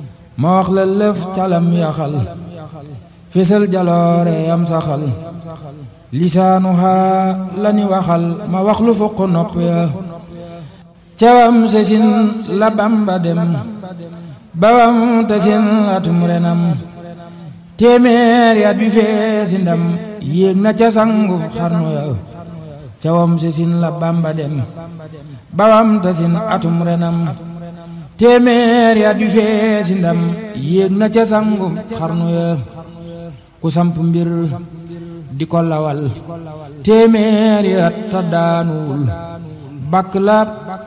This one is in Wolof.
ma wax la lëf calam yaxal fésal jaloore yam saxal lisaanuha lani waxal ma wax lu fuq nopp ya cawam sesin la bamba dem bawam tasin atum renam téeméer yaat bi feesi ndam yéeg na ca sangu xarnu ya cawam sesin la bamba dem bawam tasin atum renam téeméer yaat bi feesi ndam yéeg na ca sangu xarnu ya ku samp mbir di ko lawal téeméer yaat ta daanuwul bakk la